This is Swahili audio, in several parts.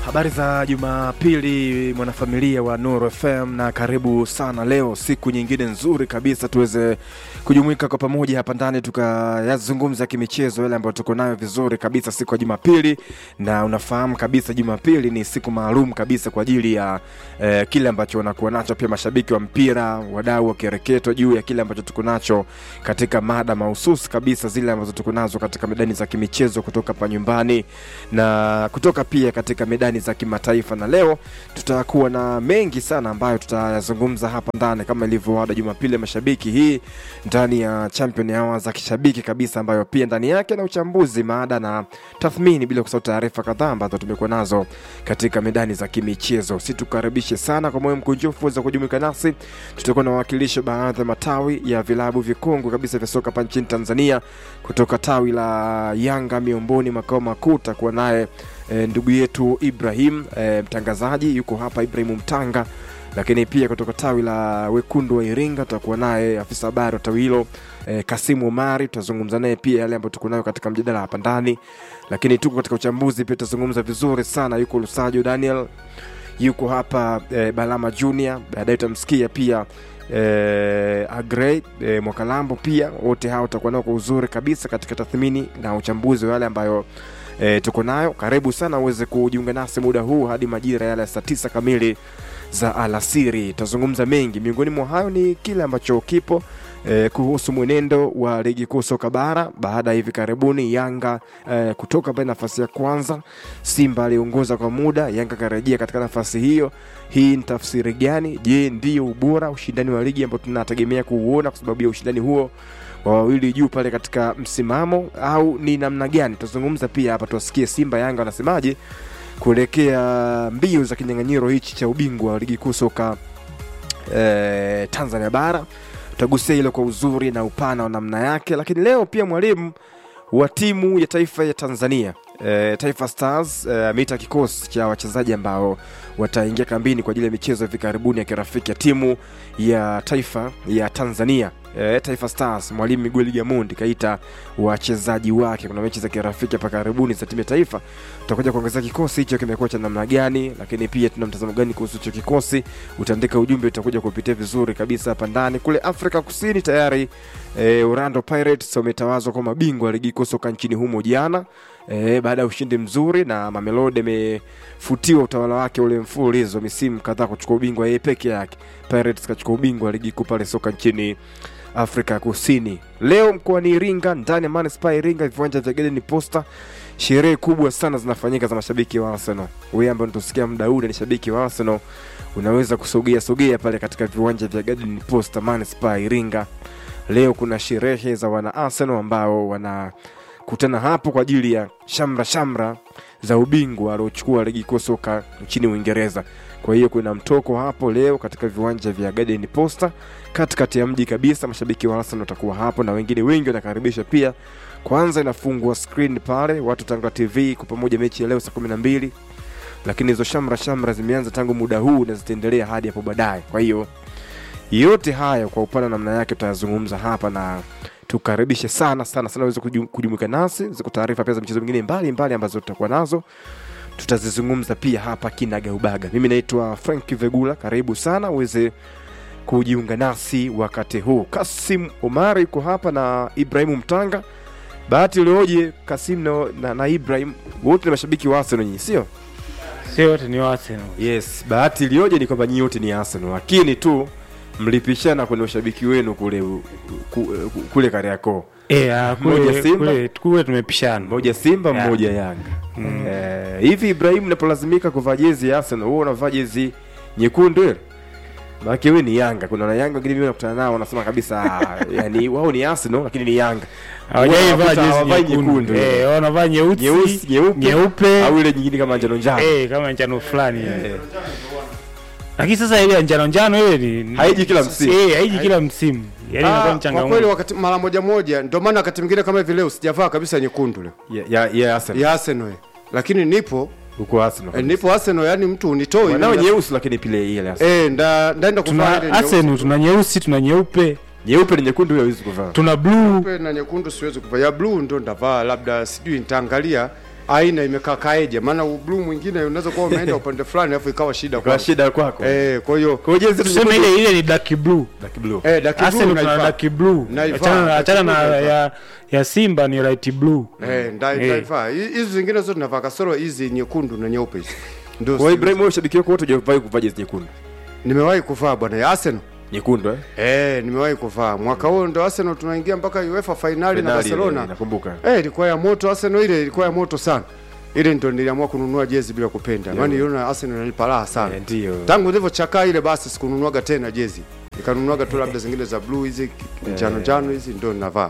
Habari za Jumapili, mwanafamilia wa Nuru FM, na karibu sana leo, siku nyingine nzuri kabisa, tuweze kujumuika kwa pamoja hapa ndani tukayazungumza kimichezo yale ambayo tuko nayo vizuri kabisa siku ya Jumapili. Na unafahamu kabisa Jumapili ni siku maalum kabisa kwa ajili ya eh, kile ambacho wanakuwa nacho pia mashabiki wa mpira, wadau wa kireketo juu ya kile ambacho tuko nacho katika mada mahususi kabisa, zile ambazo tuko nazo katika medani za kimichezo kutoka hapa nyumbani na kutoka pia katika medani za kimataifa, na leo tutakuwa na mengi sana ambayo tutayazungumza hapa ndani kama ilivyo ada Jumapili ya mashabiki hii ndani ya Champion Hour za kishabiki kabisa, ambayo pia ndani yake na uchambuzi, maada na tathmini, bila kusahau taarifa kadhaa ambazo tumekuwa nazo katika medani za kimichezo. Si tukaribishe sana kwa moyo mkunjufu za kujumuika nasi. Tutakuwa na wawakilishi baadhi ya matawi ya vilabu vikongwe kabisa vya soka hapa nchini Tanzania, kutoka tawi la Yanga Miomboni makao makuu, takuwa naye e, ndugu yetu Ibrahim e, mtangazaji yuko hapa, Ibrahim Mtanga lakini pia kutoka tawi la wekundu wa Iringa tutakuwa naye afisa habari wa tawi hilo eh, Kasimu Omari. Tutazungumza naye pia yale ambayo tuko nayo katika mjadala hapa ndani, lakini tuko katika uchambuzi pia tutazungumza vizuri sana. Yuko Lusajo Daniel, yuko hapa eh, Balama Junior, baadaye utamsikia pia eh, Agrey eh, Mwakalambo pia. Wote hao tutakuwa nao kwa uzuri kabisa katika tathmini na uchambuzi wa yale ambayo e, tuko nayo. Karibu sana uweze kujiunga nasi muda huu hadi majira yale ya saa tisa kamili za alasiri. Tutazungumza mengi, miongoni mwa hayo ni kile ambacho kipo e, kuhusu mwenendo wa ligi kuu soka bara baada ya hivi karibuni Yanga e, kutoka pale nafasi ya kwanza, Simba aliongoza kwa muda, Yanga karejea katika nafasi hiyo. Hii ni tafsiri gani? Je, ndio ubora ushindani wa ligi ambao tunategemea kuuona kwa sababu ya ushindani huo wa wawili juu pale katika msimamo au ni namna gani? Tutazungumza pia hapa, tuwasikie Simba Yanga wanasemaje kuelekea mbio za kinyang'anyiro hichi cha ubingwa wa ligi kuu soka eh, Tanzania bara. Tutagusia hilo kwa uzuri na upana wa namna yake, lakini leo pia mwalimu wa timu ya taifa ya Tanzania eh, Taifa Stars eh, ameita kikosi cha wachezaji ambao wataingia kambini kwa ajili ya michezo hivi karibuni ya kirafiki ya timu ya taifa ya Tanzania e, Taifa Stars. Mwalimu Miguel Gamondi kaita wachezaji wake. Kuna mechi za kirafiki hapa karibuni za timu ya taifa, tutakuja kuongezea kikosi hicho kimekuwa cha namna gani, lakini pia tuna mtazamo gani kuhusu hicho kikosi. Utaandika ujumbe, utakuja kupitia vizuri kabisa hapa ndani. Kule Afrika Kusini tayari e, Orlando Pirates wametawazwa kwa mabingwa ligi kuu soka nchini humo jana e, baada ya ushindi mzuri, na Mamelodi amefutiwa utawala wake ule mfululizo misimu kadhaa kuchukua ubingwa yeye peke yake. Pirates kachukua ubingwa ligi kuu pale soka nchini Afrika Kusini. Leo mkoani Iringa, ndani ya manispaa ya Iringa, viwanja vya Garden Posta, sherehe kubwa sana zinafanyika za mashabiki wa Arsenal. Wewe ambaye unatusikia muda huu ni shabiki wa Arsenal, unaweza kusogea sogea pale katika viwanja vya Garden Posta manispaa ya Iringa. Leo kuna sherehe za wana Arsenal ambao wanakutana hapo kwa ajili ya shamra shamra za ubingwa aliochukua ligi kuu soka nchini Uingereza. Kwa hiyo kuna mtoko hapo leo katika viwanja vya Garden Posta katikati ya mji kabisa. Mashabiki wa Arsenal watakuwa hapo na wengine wengi wanakaribisha pia. Kwanza inafungwa screen pale, watu Tanga TV kwa pamoja, mechi ya leo saa kumi na mbili, lakini hizo shamra shamra zimeanza tangu muda huu na zitaendelea hadi hapo baadaye. Kwa hiyo yote haya kwa upana namna yake tutayazungumza hapa na tukaribishe sana sana sana uweze kujumuika nasi, ziko taarifa pia za michezo mingine mbalimbali ambazo tutakuwa nazo tutazizungumza pia hapa kinagaubaga. Mimi naitwa Frank Vegula, karibu sana uweze kujiunga nasi wakati huu. Kasim Omari yuko hapa na Ibrahimu Mtanga. Bahati ulioje Kasim na, na, na Ibrahim, wote ni mashabiki wa Arsenal nyinyi, sio? Sio wote ni wa Arsenal. Yes, bahati iliyoje ni kwamba nyinyi wote ni Arsenal, lakini tu mlipishana kwenye ushabiki wenu kule ku, kule Kariakoo. Eh, ah, Mmoja kule Simba? kule kule tumepishana. Mmoja Simba, Yeah. mmoja Yanga. Eh, hivi Ibrahim, unapolazimika kuvaa jezi ya Arsenal, wewe unavaa jezi nyekundu ile? Maana wewe ni Yanga. Kuna na Yanga wengine mimi nakutana nao wanasema kabisa ah, yani wao ni Arsenal lakini ni Yanga. Hawajaivaa Wanakuta jezi hawavai nyekundu. nyekundu. Eh, wanavaa nyeusi, Nyeusi, nyeupe, nyeupe. au ile nyingine kama njano njano. Eh, kama njano fulani. Eh. Lakini sasa ile ya njano njano ile ni Haiji kila msimu. Eh, haiji kila msimu. Yaani inakuwa Ah, ni kwa changamoto. kweli wakati mara moja moja, ndio maana wakati mwingine kama hivi leo sijavaa kabisa nyekundu leo Ya ya, ya Arsenal. ya Arsenal, eh. lakini nipo Huko Arsenal. eh, nipo Arsenal, yani mtu unitoi Wanao Nda- nyeusi lakini pile ile Arsenal. eh, nda ndaenda kuvaa ile Tuna Arsenal, tuna nyeusi, tuna nyeupe, Nyeupe ni nyekundu hawezi kuvaa. tuna blue. nyeupe na nyekundu siwezi kuvaa. Ya blue ndo ndavaa, labda sijui nitaangalia aina imekaa kaeje, maana blue mwingine unaweza kuwa umeenda upande fulani alafu ikawa shida kwa kwa shida kwako eh, kwa hiyo kwa hiyo jezi tuseme ile ile ni dark blue Black blue eh, dark blue Arsenal tuna unaivaa. dark blue Naivaa, achana dark achana blue na naivaa. ya ya Simba ni light blue Eh, nda- Eh. ndaivaa. Hi- hizi zingine zote navaa kasoro hizi nyekundu na nyeupe hizi ndio kwa si- Ibrahim wewe shabiki wako wote hujawahi kuvaa jezi nyekundu nimewahi kuvaa bwana ya Arsenal nyekundu eh eh, nimewahi kuvaa mwaka huo ndo Arsenal tunaingia mpaka UEFA finali na Finali, Barcelona eh, nakumbuka eh, ilikuwa ya moto Arsenal ile ilikuwa ya moto sana ile ndo niliamua kununua jezi bila kupenda maana niliona Arsenal inanipa raha sana Eh, ndio tangu nilivyochakaa ile basi sikununuaga tena jezi nikanunuaga tu labda zingine za blue hizi njano njano hizi ndio ninavaa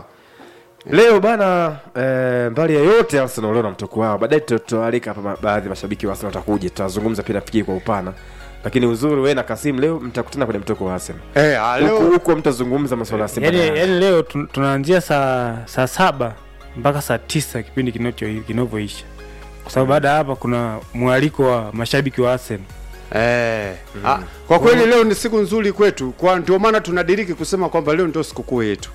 leo bana eh, mbali ya yote Arsenal leo na mtoko wao baadaye tutawalika hapa ma- baadhi ya mashabiki wa Arsenal watakuja tutazungumza pia nafikiri kwa upana lakini uzuri wewe na Kasim leo mtakutana kwenye mtoko wa Arsenal eh, ah, huko leo huko mtazungumza masuala ya Simba yaani na Yanga. yaani leo tun- tunaanzia saa saa saba mpaka saa tisa kipindi kinacho- kinavyoisha kwa sababu baada ya hapa kuna mwaliko wa mashabiki wa Arsenal Eh, ah, kwa kweli leo ni siku nzuri kwetu, kwa ndio maana tunadiriki kusema kwamba leo ndio sikukuu yetu.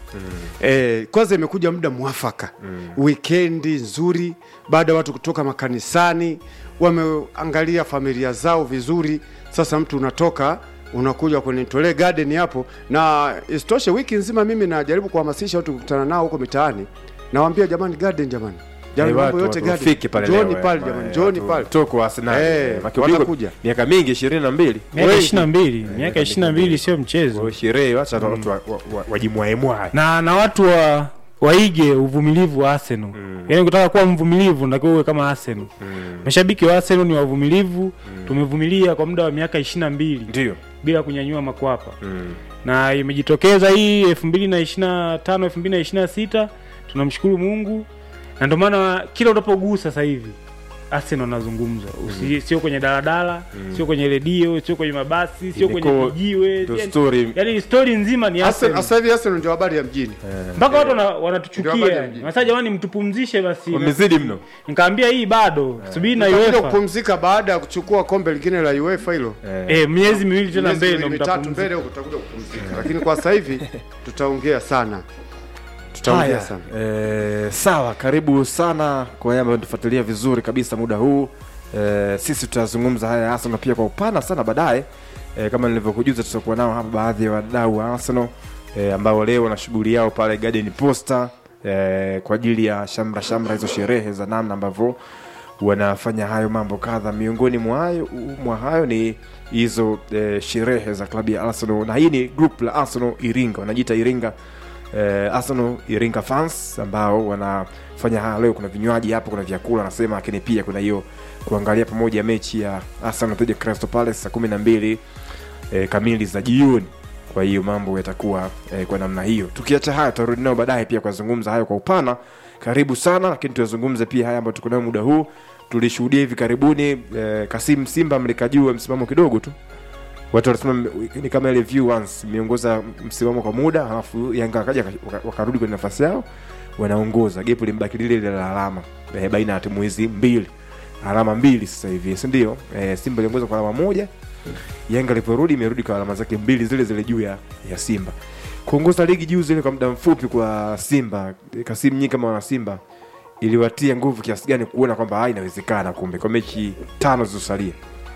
Eh, kwanza imekuja muda mwafaka wikendi nzuri, baada ya watu kutoka makanisani, wameangalia familia zao vizuri. Sasa mtu unatoka unakuja kwenye Tole Garden hapo, na isitoshe wiki nzima mimi najaribu kuhamasisha watu kukutana nao huko mitaani, nawaambia jamani, garden jamani, jamani, Eh, mambo watu- yote watu garden, wafike pale Njooni leo, eh, pale ma- jamani, eh, njooni watu pale. mtoko wa Arsenal Eh, eh, maki ubingwa wanakuja. miaka mingi 22 miaka Wengi. ishirini na mbili miaka ishirini na mbili sio mchezo kwa sherehe wacha watu wa- wa- wa- wajimwaemwae na na watu wa waige uvumilivu wa Arsenal mm. yaani kutaka kuwa mvumilivu natakiwa uwe kama Arsenal Mm. mashabiki wa Arsenal ni wavumilivu tumevumilia kwa muda wa miaka ishirini na mbili ndio bila kunyanyua makwapa Mm. na imejitokeza hii elfu mbili na ishirini na tano elfu mbili na ishirini na sita tunamshukuru Mungu na ndio maana kila unapogusa sasa hivi Arsenal anazungumzwa Usi- sio kwenye daladala sio kwenye redio sio kwenye mabasi sio kwenye Imekuwa vijiwe ndio yani- story yani story nzima ni Arsenal- Arsenal Sasa hivi Arsenal ndio habari ya mjini. mpaka watu wana- Ndio habari wanatuchukia ya mjini. sasa jamani mtupumzishe basi wamezidi mno nikaambia hii bado subiri na Tutakuja UEFA kupumzika baada ya kuchukua kombe lingine la UEFA hilo. Eh. eh miezi miwili tena Miezi mbele miwili ndo mitatu mtapumzika mbele huko tutakuja kupumzika. Lakini kwa sasa hivi tutaongea sana. Tutaongea Haya, sana. eh, sawa karibu sana kwa wale ambao tufuatilia vizuri kabisa muda huu eh, sisi tutazungumza haya ya Arsenal pia kwa upana sana baadaye eh, kama nilivyokujuza tutakuwa nao hapa baadhi ya wadau wa Arsenal eh, ambao leo wana shughuli yao pale Garden Posta eh, kwa ajili ya shamra shamra hizo sherehe za namna ambavyo wanafanya hayo mambo kadha miongoni mwa hayo mwa hayo ni hizo eh, sherehe za klabu ya Arsenal na hii ni group la Arsenal Iringa wanajiita Iringa eh, Arsenal Iringa fans ambao wanafanya haya leo. Kuna vinywaji hapo, kuna vyakula nasema, lakini pia kuna hiyo kuangalia pamoja mechi ya Arsenal dhidi ya Crystal Palace saa kumi na mbili eh, kamili za jioni. Kwa hiyo mambo yatakuwa eh, kwa namna hiyo. Tukiacha haya, tutarudi nao baadaye pia kuyazungumza hayo kwa upana. Karibu sana, lakini tuyazungumze pia haya ambayo tuko nayo muda huu. Tulishuhudia hivi karibuni eh, Kasim Simba mlikajua msimamo kidogo tu watu wanasema m- ni kama ile view once imeongoza msimamo kwa muda alafu Yanga wakaja waka- wakarudi kwenye nafasi yao wanaongoza gepu limbaki lile lile la alama eh, baina ya timu hizi mbili alama mbili sasa hivi si ndio eh, Simba iliongoza kwa alama moja Yanga iliporudi imerudi kwa alama zake mbili zile zile juu ya, ya Simba kuongoza ligi juu zile kwa muda mfupi kwa Simba eh, Kasim nyinyi kama wana Simba iliwatia nguvu kiasi gani kuona kwamba ah, inawezekana kumbe kwa mechi tano zilizosalia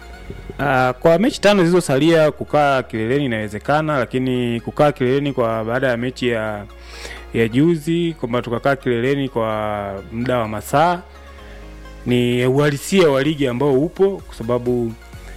Uh, kwa mechi tano zilizosalia kukaa kileleni inawezekana, lakini kukaa kileleni kwa baada ya mechi ya ya juzi kwamba tukakaa kileleni kwa muda wa masaa ni uhalisia wa ligi ambao upo, kwa sababu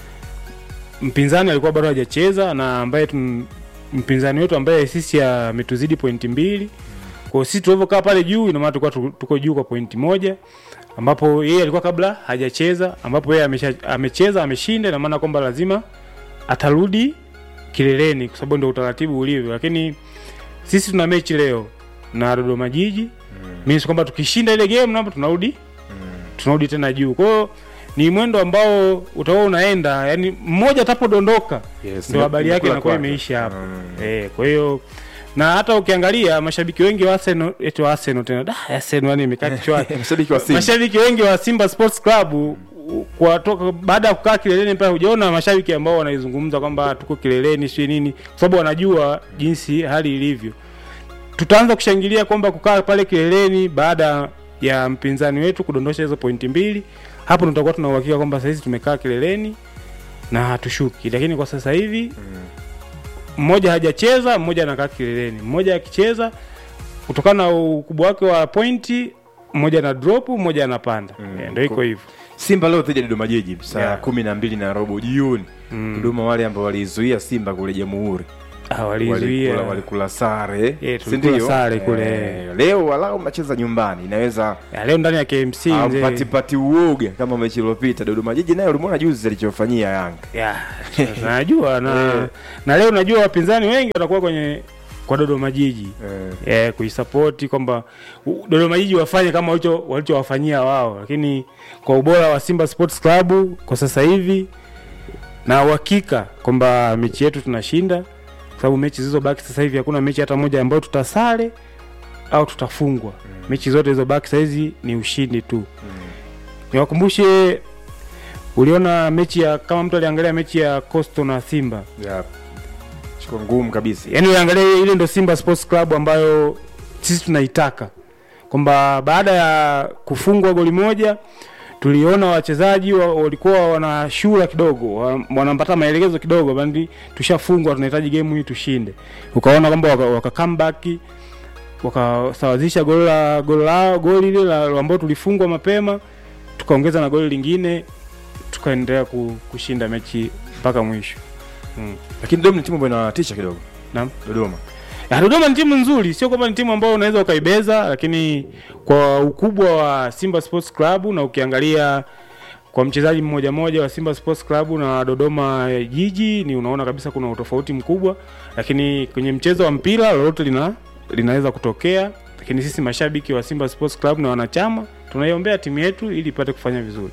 mpinzani alikuwa bado hajacheza na ambaye tun, mpinzani wetu ambaye sisi ametuzidi pointi mbili. Kwa hiyo sisi tulivyokaa pale juu, ina maana tulikuwa tu- tuko juu kwa pointi moja ambapo yeye alikuwa kabla hajacheza, ambapo yeye amesha, amecheza ameshinda, ina maana kwamba lazima atarudi kileleni, kwa sababu ndio utaratibu ulivyo. Lakini sisi tuna mechi leo na Dodoma Jiji mm. means kwamba tukishinda ile game napo tunarudi tunarudi tena juu. Kwa hiyo ni mwendo ambao utakuwa unaenda, yani mmoja atapodondoka yes, ndio habari yake imekula inakuwa kwake. imeisha hapo. Mm. Eh, kwa hiyo na hata ukiangalia mashabiki wengi wa Arsenal, eti wa Arsenal tena da Arsenal yani imekaa kichwani. mashabiki wa Simba mashabiki wengi wa Simba Sports Club u- kwa toka baada ya kukaa kileleni pale, hujaona mashabiki ambao wanaizungumza kwamba tuko kileleni sio nini, kwa sababu wanajua jinsi hali ilivyo. Tutaanza kushangilia kwamba kukaa pale kileleni baada ya ya mpinzani wetu kudondosha hizo pointi mbili hapo ndo tutakuwa tuna uhakika kwamba sahizi tumekaa kileleni na hatushuki lakini kwa sasa hivi mmoja hajacheza mmoja anakaa kileleni mmoja akicheza kutokana na ukubwa wake wa pointi mmoja na drop mmoja anapanda Mm. Eh, ndo iko hivyo Simba leo dhidi ya Dodoma Jiji saa Yeah. kumi na mbili na robo jioni. Dodoma wale ambao walizuia Simba kule Jamhuri Ah, walikula, walizuia walikula sare Yeah, si tulikula ndio? sare kule. Eh, leo walau mnacheza nyumbani inaweza Ya, leo ndani ya KMC mzee. patipati uoga kama mechi iliyopita. Dodoma Jiji nayo ulimwona juzi alichofanyia Yanga. ya najua na, na leo najua wapinzani wengi watakuwa kwenye kwa Dodoma Jiji Eh, eh, kuisapoti kwamba u- Dodoma Jiji wafanye kama walicho walichowafanyia wao, lakini kwa ubora wa Simba Sports Club kwa sasa hivi na uhakika kwamba mechi yetu tunashinda, kwa sababu mechi zilizobaki sasa hivi hakuna mechi hata moja ambayo tutasare au tutafungwa. Mechi zote zilizobaki sasa hizi ni ushindi tu. Niwakumbushe, uliona mechi ya kama mtu aliangalia mechi ya Coastal na Simba yeah. Chiko ngumu kabisa. yani uangalia ile ndo Simba Sports Club ambayo sisi tunaitaka kwamba baada ya kufungwa goli moja tuliona wachezaji wa- walikuwa wanashura kidogo wa- wanampata maelekezo kidogo bandi tushafungwa tunahitaji game hii tushinde ukaona kwamba waka, waka comeback wakasawazisha goli la goli lao goli ile la ambao tulifungwa mapema tukaongeza na goli lingine tukaendelea ku- kushinda mechi mpaka mwisho mm. Lakini Dodoma ni timu ambayo inatisha kidogo. Naam. Dodoma. Ya, Dodoma ni timu nzuri, sio kwamba ni timu ambayo unaweza ukaibeza, lakini kwa ukubwa wa Simba Sports Club na ukiangalia kwa mchezaji mmoja mmoja wa Simba Sports Club na Dodoma Jiji, ni unaona kabisa kuna utofauti mkubwa, lakini kwenye mchezo wa mpira lolote lina linaweza kutokea, lakini sisi mashabiki wa Simba Sports Club na wanachama tunaiombea timu yetu ili ipate kufanya vizuri.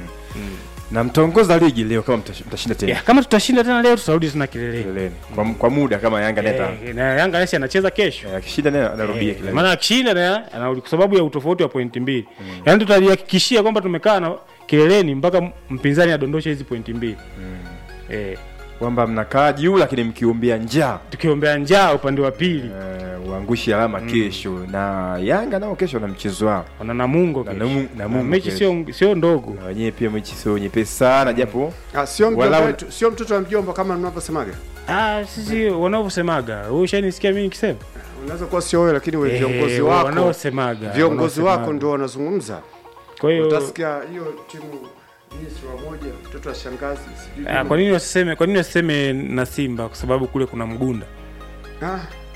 Na mtaongoza ligi leo kama mtash- mtashinda tena. Ya, kama tutashinda tena leo tutarudi tena kileleni. Kileleni. Kwa, kwa muda kama Yanga neta. Eh, na Yanga nasi anacheza kesho. Eh, Akishinda naye anarudia Eh, kileleni. maana akishinda na anarudi kwa sababu ya utofauti wa pointi mbili mm. yaani tutajihakikishia kwamba tumekaa na kileleni mpaka mpinzani adondoshe hizi pointi mbili mm. eh, Kwamba mnakaa juu lakini mkiumbia njaa. tukiombea njaa upande wa pili Eh, uangushi alama kesho na Yanga nao kesho na mchezo wao wana Namungo Na kesho. Namu- Namungo Na mechi kesho. sio sio ndogo na wenyewe pia mechi sio nyepesi sana japo Ah, sio mjomba Walau- wetu, sio mtoto wa mjomba kama mnavyosemaga. ah, sisi wanavyosemaga wewe ushanisikia mimi nikisema Unaweza kuwa sio wewe, lakini wewe viongozi Eh, wako wanaosemaga viongozi wanaosemaga. wako ndio wanazungumza. kwa hiyo Utasikia hiyo timu hii si wamoja, mtoto wa shangazi sijui. ah, nini. kwa nini wasiseme kwa nini wasiseme na Simba kwa sababu kule kuna mgunda Ah,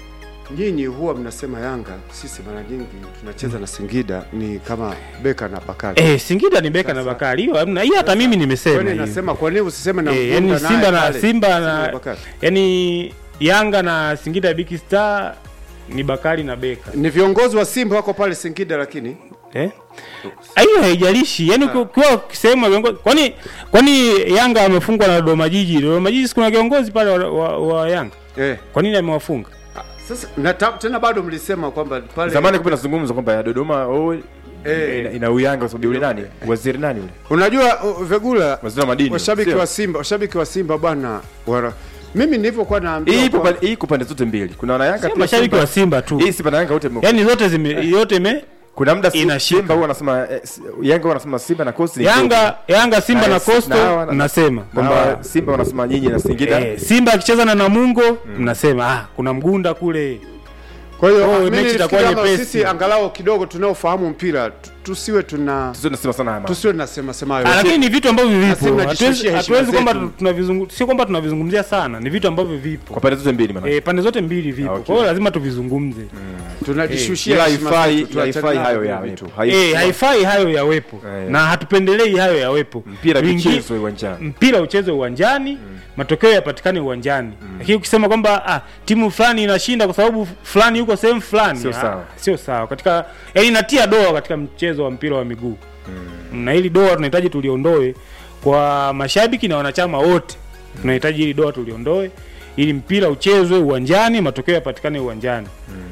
nyinyi huwa mnasema Yanga, sisi mara nyingi tunacheza na Singida ni kama Beka na Bakari. eh, Singida ni Beka na Sasa- Bakari hiyo hamna hiyo hata mimi nimesema Kwani hiyo. nasema kwa nini usiseme na Eh, Mgunda yani naye Simba na pale? Simba na Bakari. yani Yanga na Singida Big Star ni Bakari na Beka. Ni viongozi wa Simba wako pale Singida lakini Eh? Hiyo haijalishi. Yaani uki- ukiwa sehemu ya viongozi kwani kwani Yanga amefungwa na Dodoma Jiji. Dodoma Jiji si kuna kiongozi pale wa, wa, wa Yanga. eh, Kwa nini amewafunga? sasa na ta, tena bado mlisema kwamba pale zamani kumbe nazungumza kwamba ya Dodoma oh, Eh. ina, ina uyanga kwa sababu yule nani waziri nani yule Unajua uh, Vegula waziri wa madini washabiki sio? wa Simba, washabiki wa Simba bwana wana mimi nilivyokuwa hii naambiwa ipo kwa- pa- hii iko pande zote mbili kuna wana Yanga Sio pia mashabiki Simba. wa Simba tu. hii Simba na Yanga wote Yaani zote zime yote ime kuna muda si- inashika. Simba huwa anasema eh, si- Yanga huwa anasema Simba na Coast ni Yanga Yanga Simba Na- na na- Coastal na- nasema kwamba kwamba Simba wanasema nyinyi na Singida eh, Simba akicheza na Namungo mnasema ah kuna mgunda kule. Kwa hiyo Oh, mimi mechi itakuwa nilifikiri kama nyepesi. sisi angalau kidogo tunaofahamu mpira tu- tusiwe tuna sio nasema sana haya mambo. tusiwe tunasema sema hayo. Ah, lakini ni vitu ambavyo Lazima vipo. Hatuwezi najishushia heshima hatuwezi kwamba zetu. tunavizungu sio kwamba tunavizungumzia sana, ni vitu ambavyo kwa vipo. pande zote mbili maana Eh, pande zote mbili vipo. Okay. Kwa hiyo lazima tuvizungumze. tunajishushia ila heshima haifai zetu, tuachane haifai nayo hayo vile ya vitu. vitu Eh, haifai hayo yawepo. Eh. Na hatupendelei hayo yawepo. mpira Wingi- michezo uwanjani mpira uchezwe uwanjani matokeo yapatikane uwanjani lakini ukisema kwamba ah, timu fulani inashinda kwa sababu fulani yuko sehemu fulani Sio ah, sawa. sio sawa katika yani inatia doa katika mchezo wa mpira wa miguu na hili doa tunahitaji tuliondoe kwa mashabiki na wanachama wote tunahitaji hili doa tuliondoe ili mpira uchezwe uwanjani matokeo yapatikane uwanjani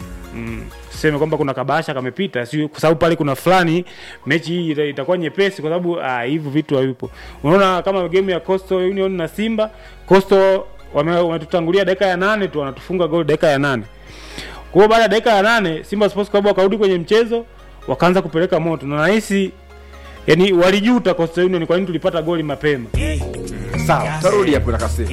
mm. seme kwamba kuna kabasha kamepita si kwa sababu pale kuna fulani mechi hii ita- itakuwa nyepesi kwa sababu ah, hivyo vitu havipo unaona kama game ya Coastal Union na Simba Coastal wame- wametutangulia dakika ya nane tu wanatufunga goli dakika ya nane kwa hiyo baada ya dakika ya nane Simba Sports Club wakarudi kwenye mchezo wakaanza kupeleka moto na nahisi yani walijuta Coastal Union kwa nini tulipata goli mapema sawa tarudi hapo na kasi